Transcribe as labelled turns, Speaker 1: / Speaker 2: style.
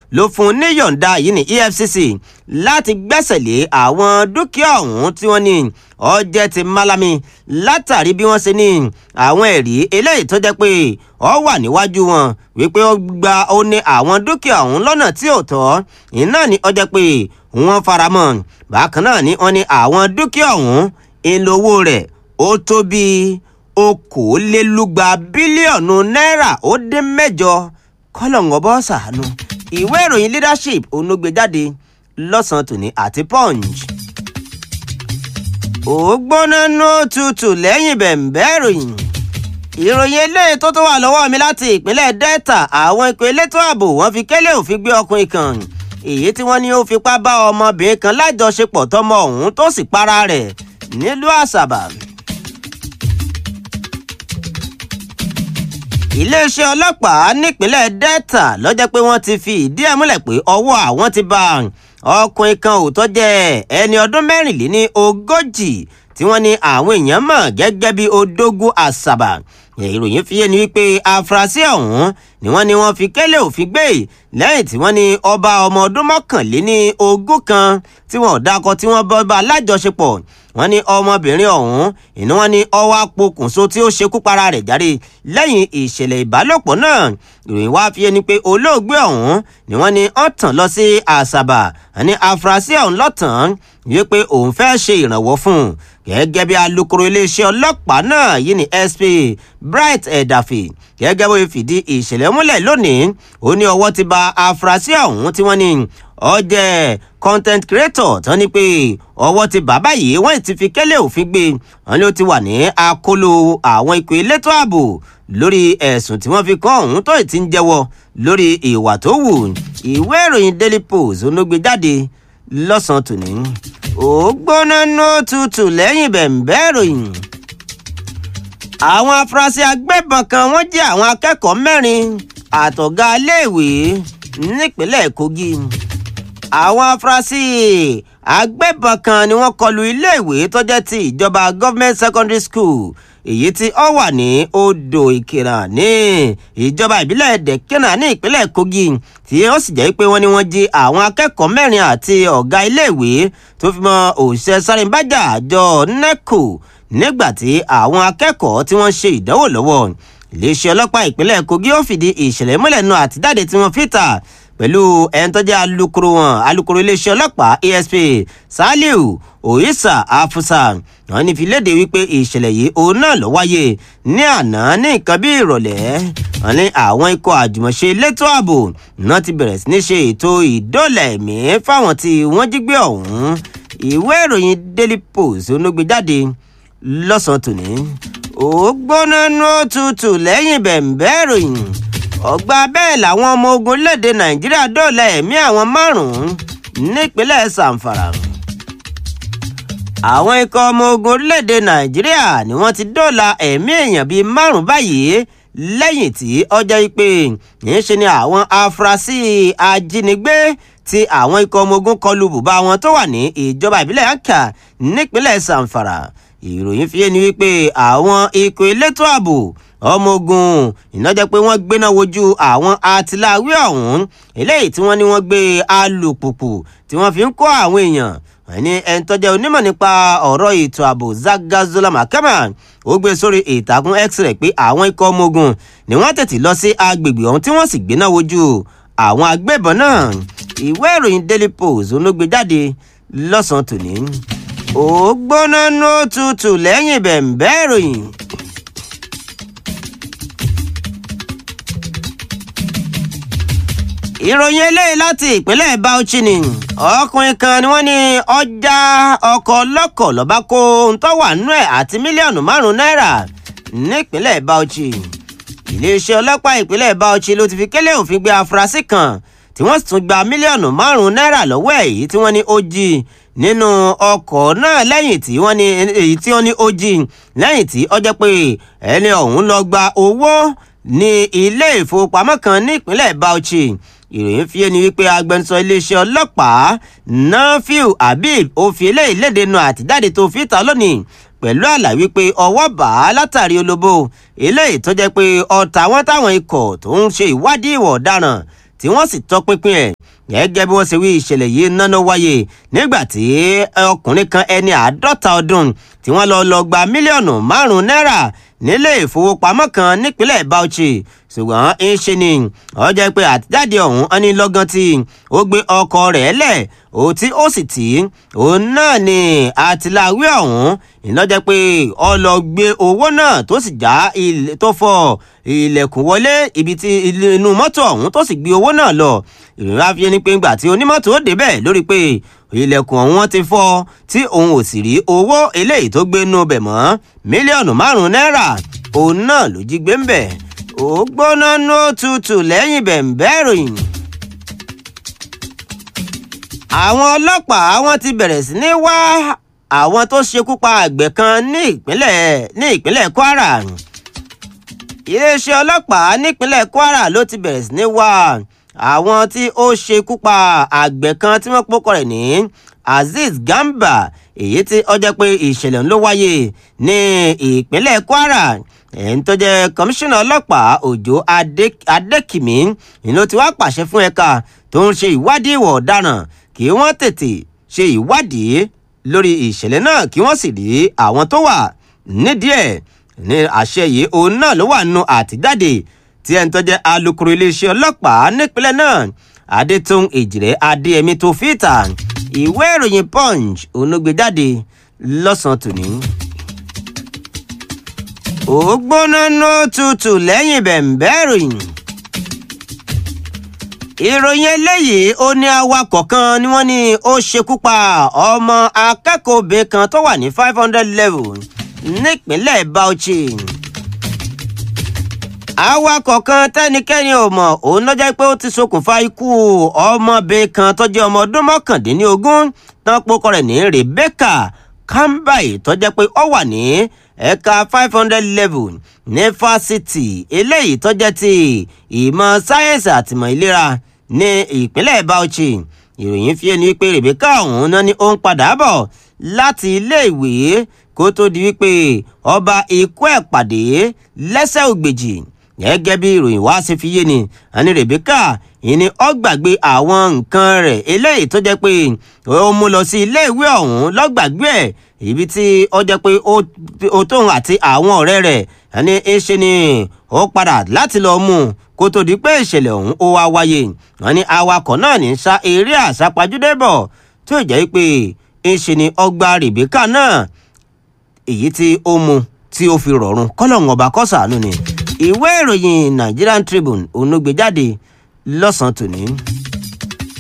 Speaker 1: ló fún un níyọ̀ǹda yìí ní efcc láti gbẹ́sẹ̀ lé àwọn dúkìá ọ̀hún tí wọ́n ní ọjẹ́ ti malami látàrí bí wọ́n ṣe ní àwọn ẹ̀rí eléyìí tó jẹ́ pé ọ wà níwájú wọn wípé ó gba ó ní àwọn dúkìá ọ̀hún lọ́nà tí ò tọ́ iná ní ọjọ́ pé wọ́n faramọ́ bákan náà ni wọ́n ní àwọn dúkìá ọ̀hún ìlówó rẹ̀ ó tó bíi okòólélúgba bílíọ̀nù náírà ó dín mẹ́jọ kọ́lọ̀ǹgọ́ bọ́ sàánú ìwé ìròyìn leadership onúgbèjáde lọ́sàn-án tòní àti punch. ó gbóná nú tutù lẹ́yìn bẹ̀m̀bẹ́ ìròyìn ìròyìn eléyìí tó tó wà lọ́wọ́ mi láti ìpínlẹ̀ delta àwọn ikọ̀ elétò ààbò wọ́n fi kélé òfin gbé ọkùnrin kan èyí tí wọ́n ní ó fipá bá ọmọbìnrin kan lájọṣepọ̀ tọmọ ọ̀hún tó sì para rẹ̀ nílùú àṣàbà. iléeṣẹ́ ọlọ́pàá nípínlẹ̀ delta lọ́jọ́ pé wọ́n ti fi ìdí ẹ̀ múlẹ̀ pé ọwọ́ àwọn ti bá ọkùnrin kan ò tọ́jẹ́ ẹni ọdún mẹ́rìnléní ogójì tí wọ́n ní àwọn èèyàn mọ̀ gẹ́gẹ́ bí odógún àṣàbà ìròyìn fi yé ni wípé afurasí ọ̀hún ni wọ́n ní wọ́n fi kélé òfin gbé lẹ́yìn tí wọ́n ní ọba ọmọ ọdún mọ́kànléní ogún kan tí wọ́n dákọ tí wọ́n bọ́ bá lájọṣepọ̀ wọ́n ní ọmọbìnrin ọ̀hún ìní wọ́n ní ọwọ́ apokùnso tí ó ṣekú para rẹ̀ jáde lẹ́yìn ìṣẹ̀lẹ̀ ìbálòpọ̀ náà ìròyìn wá fi ẹni pé olóògbé ọ̀hún ni wọ́n ní ó tàn lọ sí àṣàbà àní afurasí ọ̀hún lọ́tàn yìí pé òun fẹ́ ṣe ìrànwọ́ fún un gẹ́gẹ́ bí alūkkóró iléeṣẹ́ ọlọ́pàá náà yìí ní sp bright ẹ̀dàfẹ́ gẹ́gẹ́ bó fìdí ìṣẹ̀lẹ̀ múlẹ̀ lónìí ó ní ọwọ́ ti ba afurasí ọ̀hún tí wọ́n ní ó jẹ́ content creator tán ni pé ọwọ́ ti bàbá yìí wọ́n ti fi kẹ́lẹ́ òfin gbé wọn ló ti wà ní akóló àwọn ikọ̀ elétò ààbò lórí ẹ̀sùn tí wọ́n fi kàn ọ̀hún tó ti ń jẹ́wọ́ lórí ìwà tó wù ìwé ìròyìn daily post ló gbé jáde lọ́sàn-án tòní ó gbóná nó tutù lẹ́yìn bẹ̀m̀bẹ́ ìròyìn àwọn afurasí agbébọn kan wọ́n jẹ́ àwọn akẹ́kọ̀ọ́ mẹ́rin àtọ̀gá iléèwé nípínlẹ̀ kogi àwọn afurasí agbébọn kan ni wọ́n kọlu iléèwé tó jẹ́ ti ìjọba government secondary school èyí tí ó wà ní odò ìkìrà ní ìjọba ìbílẹ̀ dẹ̀kínà ní ìpínlẹ̀ kogi tí ó sì jẹ́ pé wọ́n ní wọ́n jí àwọn akẹ́kọ̀ọ́ mẹ́rin àti ọ̀gá iléèwé tó fi mọ́ òṣìṣẹ́ sáréńbájà àjọ neco nígbà tí àwọn akẹ́kọ̀ọ́ tí wọ́n ṣe ìdánwò lọ́wọ́ iléeṣẹ́ ọlọ́pàá ìpínlẹ̀ kogi ó fìdí ìṣẹ̀lẹ̀ múlẹ̀ nù àtijáde tí wọ́n fi ta pẹ̀lú ẹni tó jẹ́ alukoro wọn alukoro iléeṣẹ́ ọlọ́pàá asp saliu oyisa afusa wọn ní fi léde wípé ìṣẹ̀lẹ̀ yìí òun náà ló wáyé ní àná ní nǹkan bí ìrọ̀lẹ́ wọn ní àwọn ikọ̀ àjùmọ̀ṣe elétò ààbò náà ti bẹ̀rẹ̀ sí ní ṣe ètò ìdólà ẹ̀mí fáwọn tí wọ́n jí gbé ọ̀hún ìwé ìròyìn daily post onógbè jáde lọ́sàn-án tòní ó gbóná nú tutù lẹ́yìn bẹ̀m̀bẹ́ ìròyìn ọgbà bẹ́ẹ̀ làwọn ọmọ ogun léde nàìjíríà dóòlà ẹ̀mí àwọn márùn-ún nípínlẹ̀ sàǹfàrà àwọn ikọ̀ ọmọ ogun orílẹ̀-èdè nàìjíríà ni wọ́n ti dóòlà ẹ̀mí èèyàn bíi márùn-ún báyìí lẹ́yìn tí ọjọ́ ìpè níṣe ni àwọn afurasí ajínigbé tí àwọn ikọ̀ ọmọ ogun kọlu bùbá wọn tó wà ní ìjọba ìbílẹ̀ anka nípínlẹ̀ sàǹfàrà ìròyìn fi yé ni wípé àwọn ikọ̀ elétò ààbò ọmọ ogun ìnájẹ́ pé wọ́n gbéná wojú àwọn atiláwí ọ̀hún eléyìí tí wọ́n ní wọ́n gbé alùpùpù tí wọ́n fi ń kó àwọn èèyàn ẹni ẹni tó jẹ́ onímọ̀ nípa ọ̀rọ̀ ètò ààbò zagazola makama ó gbé sórí ìtàkùn x-ray pé àwọn ikọ̀ ọmọ ogun ni wọ́n tètè lọ sí agbègbè ọ̀hún tí wọ́n sì gbéná wojú àwọn agbébọn náà ìwé ìròyìn daily post ló gbé jáde lọ́sàn-án tòní ó gbóná nó tutù lẹ́yìn bẹ̀m̀bẹ́ ìròyìn. ìròyìn eléyìí láti ìpínlẹ̀ bauchi ni ọkùnrin kan ni wọ́n ní ọjà ọkọ̀ ọlọ́kọ̀ lọ́ba kó ohun tó wà nínú ẹ̀ àti mílíọ̀nù márùn-ún náírà nípínlẹ̀ bauchi iléeṣẹ́ ọlọ́pàá ìpínlẹ̀ bauchi ló ti fi kélé òfin gbé afurasí kan tí wọ́n sì tún gba mílíọ̀nù márùn-ún náírà lọ́wọ́ ẹ̀ yìí tí wọ́n ní ó jí nínú ọkọ̀ náà lẹ́yìn tí wọ́n ní èyí tí wọ́n ní ó jí lẹ́yìn tí ó jẹ́ pé ẹni ọ̀hún lọ gba owó ní ilé ìfowópamọ́ kan nípínlẹ̀ bauchi ìròyìn fi ẹni wípé agbẹnusọ iléeṣẹ́ ọlọ́pàá nafiu habib ó fi eléyìí léde nu àtijáde tó fi ta lónìí pẹ̀lú àlàyé wípé ọwọ́ bá a látàrí olóbó eléyìí tó jẹ́ pé ọ̀tá wọn táwọn ikọ̀ tó ń ṣe ìwádìí ìwọ̀ ọ̀daràn tí wọ́n sì tọpinpin ẹ̀ gẹ́gẹ́ bí wọ́n ṣe wí ìṣẹ̀lẹ̀ yìí náná wáyé nígbà tí ọkùnrin kan ẹni àádọ́ta ọdún tí wọ́n lọ lọ gba mílíọ̀nù márùn-ún náírà nílé ìfowópamọ́ kan nípínlẹ̀ Bauchi ṣùgbọ́n ń ṣe ni ó jẹ́ pé àtijáde ọ̀hún ẹni lọ́gán tí ó gbé ọkọ̀ rẹ̀ lẹ̀ ó tí ó sì tì í òun náà ni àtìláwí ọ̀hún ìlọ́jẹ́ pé ó lọ gbé owó náà tó sì já tó fọ́ ilẹ̀kùn wọlé ibi tí inú mọ́tò ọ̀hún tó sì gbé owó náà lọ ìrìn àfihàn ni pé ńgbà tí onímọ́tò ó débẹ̀ lórí pé ilẹ̀kùn ọ̀hún wọn ti fọ́ tí òun ò sì rí owó eléyìí tó gbé nú bẹ̀ mọ́ mílíọ̀nù márùn-ún náírà òun náà ló jí gbé ń bẹ̀ ó gbóná ní òtútù lẹ́yìn bẹ̀ǹbẹ́ ìròyìn. àwọn ọlọ́pàá wọn ti bẹ̀rẹ̀ sí ní wá àwọn tó ṣekú pa àgbẹ̀ kan ní ìpínlẹ̀ ní ìpínlẹ̀ Kwara iléeṣẹ́ ọlọ́pàá nípínlẹ̀ Kwara ló ti bẹ̀rẹ̀ sí ní wá àwọn tí ó ṣekú pa àgbẹ̀ kan tí wọ́n pọ́kọ rẹ̀ ní Azeez Gamba èyí tí ó jẹ́ pé ìṣẹ̀lẹ̀ ló wáyé ní ìpínlẹ̀ Kwara ẹ̀ń tó jẹ́ kọmíṣánná ọlọ́pàá Òjó Adékìmí ló ti wá pàṣẹ fún ẹ̀ka tó ń ṣe ìwádìí ìwà ọ̀daràn kí wọ́n tètè ṣe ìwádìí lórí ìṣẹ̀lẹ̀ náà kí wọ́n sì rí àwọn tó wà nídìí ẹ̀ ní àṣẹ yìí òun náà ló wà nù àtijáde tí ẹni tó jẹ́ alukoro iléeṣẹ́ ọlọ́pàá nípínlẹ̀ náà Adétún Èjìrẹ́ Adéyẹmí tó fìtà ìwé ìròyìn Punch òun ló gbé jáde lọ́sàn-án tòní ó gbóná nó tutù lẹ́yìn bẹ̀ǹbẹ́ ìròyìn. ìròyìn eléyìí ó ní awakọ̀ kan ni wọ́n ní ó ṣekú pa ọmọ akẹ́kọ̀ọ́ obìnrin kan tó wà ní five hundred level nípínlẹ̀ Bauchi. awakọ̀ kan tẹ́nikẹ́ni ò mọ̀ òun ló jẹ́ pé ó ti ṣokùnfà ikú ọmọbìnrin kan tó jẹ́ ọmọ ọdún mọ́kàndínlógún tán pokọ rẹ̀ ní Rebecca Kambai tó jẹ́ pé ó wà ní ẹ̀ka five hundred level ní fásitì eléyìí tó jẹ́ ti ìmọ̀ sáyẹ́nsì àtìmọ̀ ìlera ní ìpínlẹ̀ Bauchi ìròyìn fi ẹni wípé Rebecca ọ̀hún náà ni ó ń padà bọ̀ láti iléèwé kó tó di wípé ọba ikú ẹ̀ pàdé lẹ́sẹ̀ ògbèjì gẹ́gẹ́ bí ìròyìn wá ṣe fi yé ni àní Rebecca ìní ó gbàgbé àwọn nǹkan rẹ̀ eléyìí tó jẹ́ pé ó mú lọ sí iléèwé ọ̀hún lọ́gbàgbé ẹ̀ ibi tí ó jẹ́ pé ó tóun àti àwọn ọ̀rẹ́ rẹ̀ ẹni ṣe ni ó padà láti lọ mú un kó tó di pé ìṣẹ̀lẹ̀ ọ̀hún ó wá wáyé wọn ní awakọ̀ náà ní sá eré àsápajúdé bọ̀ tó jẹ́ pé ṣe ni ọgbà Rebecca náà èyí tí ó mú tí ó fi rọrùn kọ́lọ́hún ọba kọ́sàánú ni ìwé ìròyìn Nigerian Tribune òun ló gbé jáde lọ́sàn-án tòní.